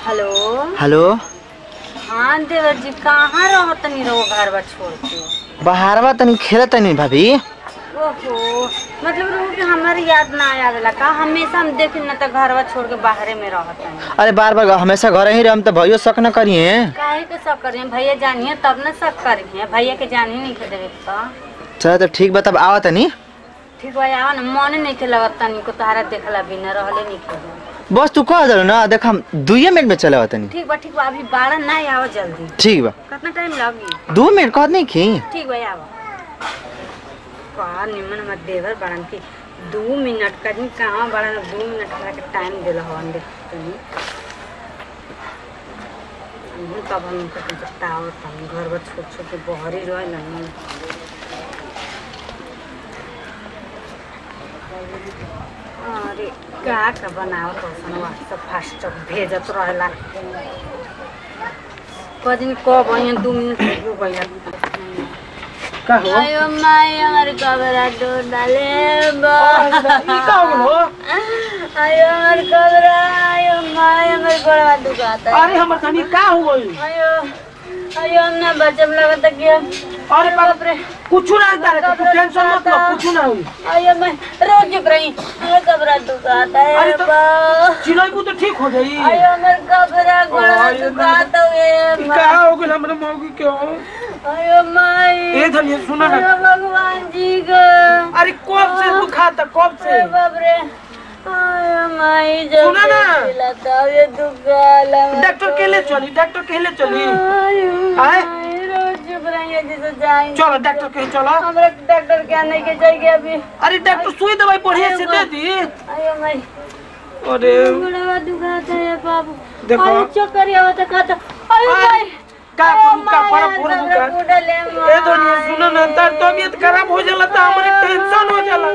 Hello hello हाँ देवर जी कहाँ रहो तनी रहो घर बा छोड़ के बाहरवा तनी खेल तनी भाभी ओहो मतलब रहो कि हमारी याद ना आवेला का हमेशा हम देख न त घर बा छोड़ के बाहरे में रहत हनी अरे बार बार हमेशा घर ही रहम तो भैया शक न करिए काहे के सब करिए भैया जानिए तब न सब करिए भैया के जानी नहीं के देवे का चलो तो ठीक बा तब आवा तनी ठीक बा आवा न मन नहीं के लगत तनी को तहरा देखला बिना रहले नहीं के बस तू कह दो ना देख हम दुए मिनट में चले आवा तनी ठीक बा ठीक बा अभी बारह ना आवा जल्दी ठीक बा कितना टाइम लगी दो मिनट कहत नहीं की ठीक बा आवा का निमन हमर देवर बड़न की दू मिनट का दिन कहाँ बड़न दू मिनट का के टाइम दिल हवन देख तनी हमहू तब हम उनका कुछ टावर हम घर पर छोट छोट बहरी रहे ना अरे का का बनाओ तो सन व्हाट्सएप फास्ट भेजत रहेला कदिन कब यहाँ दू मिनट हो गया का हो आयो माय हमारे कबरा डोर डाले बा ई का हो आयो हमारे कबरा आयो माय हमारे गोड़वा दुखाता है अरे हमर धनी का हो गई आयो आयो हम ना बचम लगता कि हम अरे बाप रे कुछ ना करे तू टेंशन मत लो कुछ ना हुई आयो मैं रोज चुप रही हमारे कबरा दुखाता है अरे तो- बा चिल्लाइबू तो ठीक हो जाई आयो हमारे कबरा गोड़वा आयो, दुखाता है ई का हो गइल हमरे मौगी के हो आयो माय ए धनी सुनो ना आयो भगवान जी का अरे कब से तू खाता कब से अरे बाप रे आयो माई सुना ना। लता ये दुखाला डॉक्टर के ले चली डॉक्टर के ले चली आयो आए? माई रोज चुप रही है जैसे जाएंगे चलो डॉक्टर के चलो हमरा डॉक्टर के आने के जाएंगे अभी अरे डॉक्टर सुई दवाई बढ़िया से दे दी आयो माई अरे बड़ा दुखाता है बाबू देखो। आयो चक्कर ये होता खाता आयो आए, माई का आयो करू का माई, पर आज पूरा हमरा बुका फूटल है, ए धनी सुनो ना तार तबीयत खराब हो जाला त हमरे टेंशन हो जाला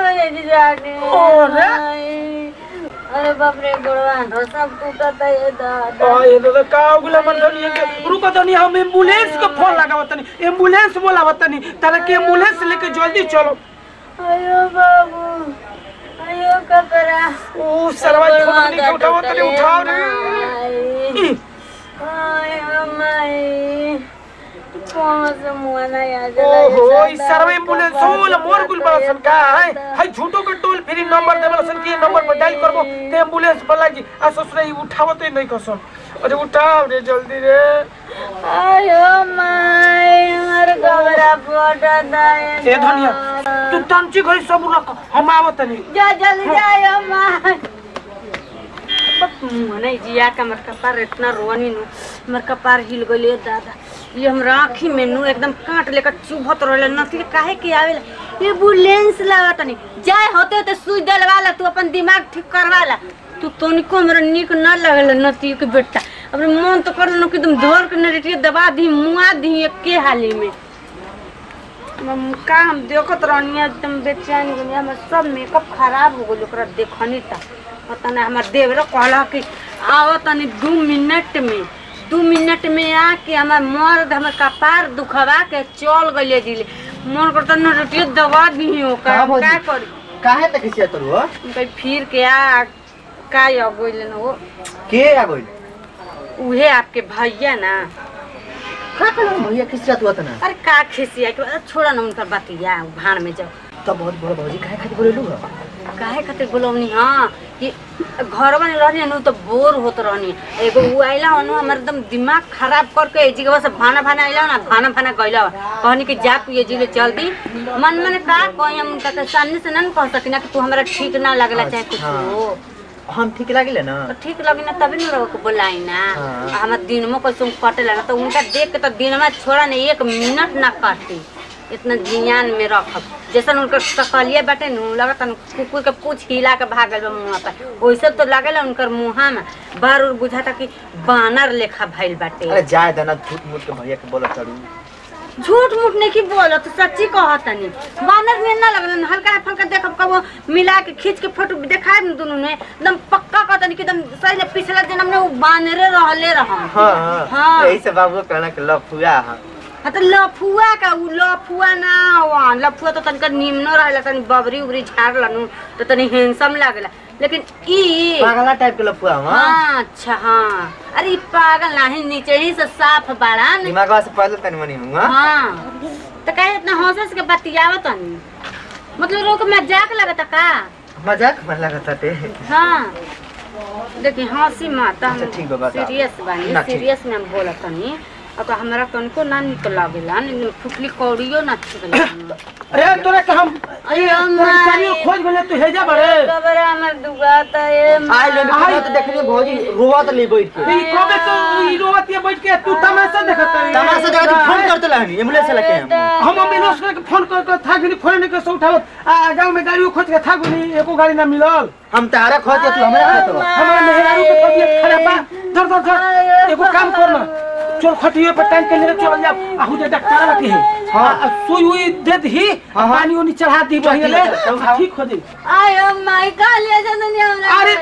अरे? अरे बाप रे गोड़वा रो सब टूटता है दादा आ ये तो का हो गइल हमर धनी के रुको धनी हम एम्बुलेंस के फोन लगावत तनी एम्बुलेंस बोलावत तनी तारा के एम्बुलेंस लेके जल्दी चलो अयो बाबू अयो कपड़ा ओ सरवा छोटनी के उठावत तनी उठाओ रे ई, अयो माई कौन से मुआ ना याद ओहो ई सरवा एम्बुलेंस होला मोर गुल बड़सन का है हाय झूठो के टोल फ्री नंबर देवल सन के नंबर पर डायल करबो ते एम्बुलेंस बला जी आ ससुरा ई उठावत नहीं कसन अरे उठाओ रे जल्दी रे अयो माई हमारे कपड़ा फटा ए धनिया तू तंची घरी सब रख हम आवत तनी जा जल्दी जाओ माई नहीं जिया का हमर कपार इतना रोनी नु हमर कपार हिल गइले दादा ये हम राखी में नु एकदम काट लेकर चुभत रहले नथी काहे के आवेला ये एम्बुलेंस लगा तनी जाए होते होते सुई दिलवा ला तू अपन दिमाग ठीक करवा ला तू तनिको हमरा निक न लगल नती के बेटा अब मन तो कर कि तुम धर के नरेटिए दबा दी मुआ दी एके हाली में हम का हम देखत रहनी एकदम बेचैन गनी हमर सब मेकअप खराब हो गइल ओकरा देखनी त पता नहीं हमर देवरा कहला कि आओ तनी दू मिनट में दू मिनट में आके हमर मर्द हमर कपार दुखवा के चल गइले दिले मन करता न रोटियो दबा दी ओकर का हम भौजी? का करी काहे तक खिसिया तोर हो कहीं फिर के आ का आ गइल न वो के आ गइल उहे आपके भैया ना का कहलो भैया खिसिया तू तना अरे का खिसिया के छोड़ा ना उनका बतिया भाड़ में जाओ तब बहुत बड़ा भौजी काहे खातिर बोलेलू हो काहे खातिर बोलौनी हाँ कि घर में रहनी नु तो बोर होत रहनी एगो उ आइला हनु हमर एकदम दिमाग खराब करके ए जगह से भाना भाना आइला ना भाना भाना गइला कहनी कि जा तू ये जिले जल्दी मन मन का कही हम उनका के सामने से ना कह सकिना कि तू हमरा ठीक ना लगला चाहे कुछ हाँ। हो हम ठीक लागिले ना तो ठीक लगी ना तभी ना रहो बोलाई ना हाँ। आ हमर दिनमो कैसे कटे ना तो उनका देख के तो दिनमा छोड़ा ना एक मिनट ना काटी इतना जियान में रखब जैसन उनकर सकलिए बाटे नु लगता नु कुकुर के पूछ हिला के भागल बा मुंह पर वैसे तो लागेला उनकर मुंहा में बार उर बुझाता कि बानर लेखा भइल बाटे अरे जाए देना झूठ मूठ के भैया के बोलत चढ़ू झूठ मूठ नहीं की बोलत सच्ची कहतनी बानर में ना लगल हल्का फल्का देखब कबो मिला के खींच के फोटो दिखाए न दुनू ने एकदम पक्का कहतनी कि एकदम सही ले पिछला जन्म में वो बानरे रहले रहम हाँ हाँ हाँ। यही से बाबू कहना के लफुआ हाँ हाँ तो लफुआ का उ लफुआ ना हुआ लफुआ तो तनिका निम्नो रहेला तनी बबरी उबरी झाड़ लनु तो तनी हैंडसम लागेला लेकिन ई पागला टाइप के लफुआ हम हाँ अच्छा हाँ अरे ई पागल नहीं नीचे ही से साफ बाड़ा न दिमागवा से पहले तनी मनी हुआ हाँ तो कहे इतना हौसले से बतियावत तनी मतलब लोग मजाक लगता का मजाक मन लगता टे हाँ देखिए हंसी माता अच्छा, ठीक बा, बता। सीरियस बानी ना, ठीक। सीरियस में हम बोलत तनी और तो हमरा तनको ना निक लागेला न फुटली कौड़ियो ना ठीक लागेला अरे तोरा के हम अरे तोरा चारियो खोज गेले तू हेजा बड़े कबर हमर दुगाता ए आई ले आई। तो देखनी भौजी रोवत ले बैठ के ई कबे तो ई रोवत ये बैठ के तू तमाशा देखत है तमाशा जगह फोन करते रहनी एम्बुलेंस लेके हम हम एम्बुलेंस के फोन कर कर था गनी फोन नहीं के उठावत आ गांव में गाड़ी खोज के था गनी एको गाड़ी ना मिलल हम तारा खोज तू हमरा खोज हमारा मेहरारू के तबीयत खराब बा धर धर धर एगो काम कर ना चल खटिए पर टाइम के लिए चल जा आहू जे डॉक्टर बाकी है हाँ। हां सुई हुई दे दी हाँ, हाँ। पानी उनी चढ़ा दी चल, बहिए चल, ले चल, चल, आ, ठीक हो जाई आय माय का ले जन नहीं हमरा अरे,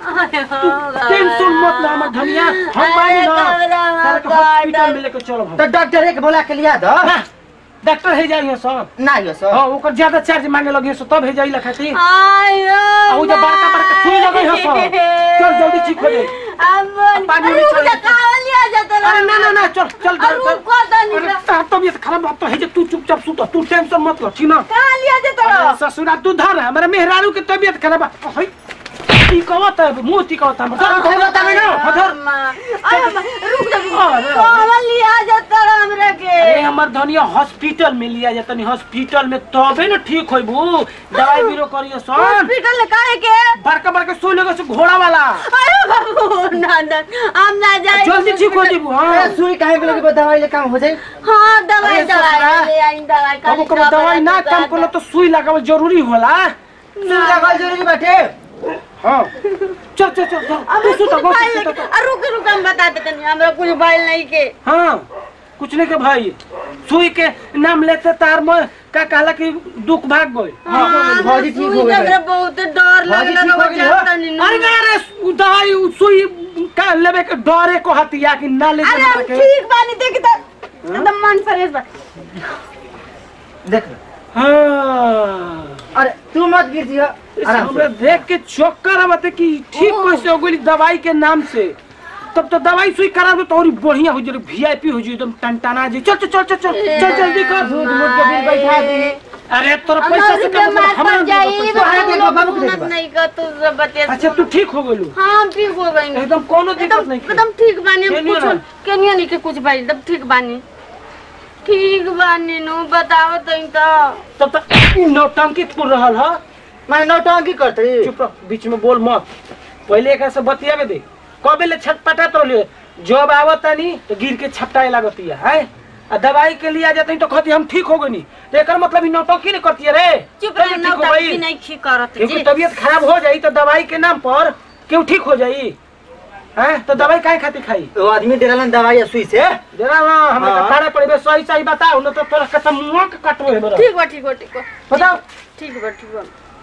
तू टेंशन मत ले हमर धनिया हम बानी ना तारे के हॉस्पिटल में लेके चलो तो डॉक्टर एक बोला के लिया दो डॉक्टर है जाइए सब ना यो सर हां ओकर ज्यादा चार्ज मांगे लगे सो तब है जाई ला खातिर आय आ उ जे बड़का बड़का सुई लगे हो सब चल जल्दी ठीक हो जाई अब पानी अरे में चल। मुझे कहाँ लिया जाता अरे ना ना ना चल चल अरे चल, चल रुको तनी अरे तार तबीयत खराब बात तो है जे तू चुपचाप सुत तू टेंशन मत लो ठीक ना कहाँ लिया जाता अरे ससुरा तू धर हमारे मेहरारू के तबीयत खराब बा हई ती कहत है मुंह ती कहत हम चल, कोई बात नहीं ना। धर अरे अम्मा, रुक जा रुक अरे, जा। कहाँ लिया जाता हमरा के अरे हमर धनिया हॉस्पिटल में लिया जाता नहीं हॉस्पिटल में तबे न ठीक होइबू दवाई बीरो करिए सन हॉस्पिटल काहे के बड़का बड़का सुई लगे से घोड़ा वाला अरे बाबू ना ना हम ना जाए जल्दी ठीक हो जेबू हां ए, सुई काहे के लोग दवाई ले काम हो जाए हाँ दवाई अरे दवाई ससुरा, ले आई दवाई कबो कबो दवाई ना काम करलो तो सुई लगावल जरूरी होला सुई लगल जरूरी बाटे हां चल चल चल चल तू सुत गो सुत रुक रुक हम बता देते नहीं हमरा कुछ बाइल नहीं के हाँ कुछ नहीं के भाई सुई के नाम लेते तार में का कहला कि दुख भाग गई हाँ, भौजी ठीक हो गई हमरा बहुत डर भौजी लगला ठीक हो गई, हाँ? अरे ना रे उ दवाई उ सुई का लेबे के डरे को हतिया कि ना ले अरे जा हम के ठीक बानी देखी तो एकदम मन फ्रेश बा देख हाँ अरे तू मत गिर जी आराम हमरा से देख के चक्कर आवते कि ठीक कैसे हो गई दवाई के नाम से तब तो दवाई सुई करा दो तो और बढ़िया हो जाए वीआईपी हो जाए एकदम टनटना जी चल चल चल चल चल चल जल्दी कर दूध मूध के बिल बैठा दी अरे तोरा पैसा से कम बीमार हमरा पड़ जाई तो आगे देखो, बाबू को देखो। नहीं का तू सब बते अच्छा तू ठीक हो गइलू हाँ हम ठीक हो गई एकदम कोनो दिक्कत एकदम नहीं एकदम ठीक बानी हम केनियो कुछ ना? केनियो नहीं के कुछ भाई एकदम ठीक बानी ठीक बानी नु बताओ तो तो तब तक नौटंकी पुर रहल ह मैं नौटंकी करते चुप रह बीच में बोल मत पहले एक से बतियावे दे कबे ले छटपटा तो ले जब आवतानी तो गिर के छपटाए लागतिया है आ दवाई के लिए आ जाते तो कहती हम ठीक हो गनी तो एकर मतलब ई नौटंकी नहीं करती है रे चुप तभी रह ठीक ना हो गई। नहीं ठीक करत क्योंकि जी तबीयत खराब हो जाई तो दवाई के नाम पर क्यों ठीक हो जाई हैं तो दवाई काहे खातिर खाई वो आदमी डेला दवाई सुई से जरा ना हमें हाँ। खाने पड़े सही सही बताओ न तो तोरा कतम मुंह के कटबो है मेरा ठीक बा ठीक बा ठीक बा बताओ ठीक बा ठीक बा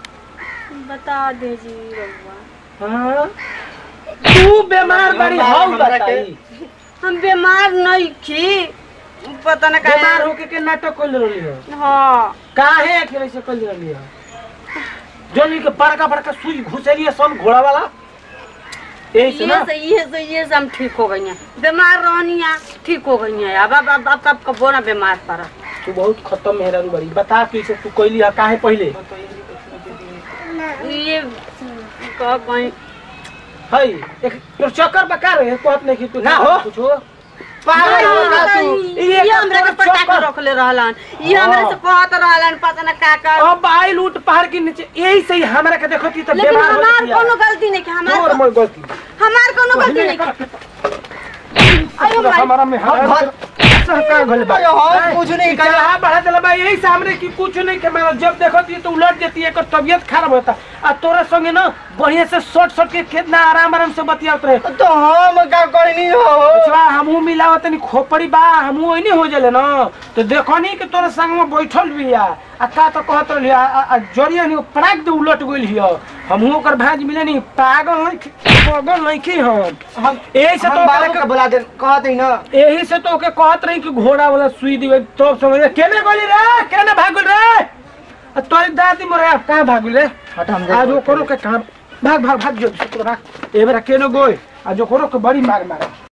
बता दे जी रउआ हाँ तू बीमार बड़ी बीमार हाउ हमरा के- बताई हम बीमार नहीं थी पता ना बीमार काहे होके के नाटक कर रही है हाँ काहे अकेले से कर रही है जोनी के बड़का बड़का सुई घुसेली है सब घोड़ा वाला यही से ये ना से ये से ये से हम ठीक हो गई हैं बीमार रहनी है ठीक हो गई हैं अब अब अब अब कब कबो ना बीमार पड़ा तू बहुत खत्म मेहरारू बड़ी बता कैसे तू कैली है काहे पहले ये का कहीं हई एक तोर चक्कर बका रहे कहत नहीं कि तू ना हो। कुछ हो पागल हो गया तू ये ये हमरा के तोरा पटा के चक्कर- रखले रहलन ये हाँ। हमरा से कहत रहलन पता ना का का अब आई लूट पहाड़ के नीचे यही से ही हमरा के देखती तो लेकिन बीमार हो हमार जाती कोनो गलती नहीं कि तोर हमार मोर गलती हमार कोनो गलती नहीं कि अयो भाई हमारा में हम हमारा सहका गल बा अरे हम कुछ नहीं करा। चढ़ा बढ़ा देला बा यही सामने की कुछ नहीं के मारा जब देखती तो उलट जाती है एकर तबीयत खराब होता आ तोरा संगे ना बढ़िया से शॉर्ट शॉर्ट के कितना आराम आराम से बतियात रहे तो हम का करनी हो बचवा हमहू मिलावत तनी खोपड़ी बा हमहू ओइने हो जले ना तो देखनी कि तोरा संग में बैठल बिया आ का तो कहत रही आ, आ, आ जरिया नहीं पराक दे उलट गइल हियो हमहू ओकर भांज मिले नहीं पागल नहीं पागल नहीं की हम हम यही से हम तो बाबू ओकरा के बुला दे कहते ही ना यही से तो ओके कहत रही कि घोड़ा वाला सुई दिवे तो समझ केने गली रे केने भागल रे आ तोरी दादी मोरे आप कहां भागल रे हट हम आज वो करो के काम भाग भाग भाग जो भाग ए बेरा केनो गोय आ जो करो के बड़ी मार मार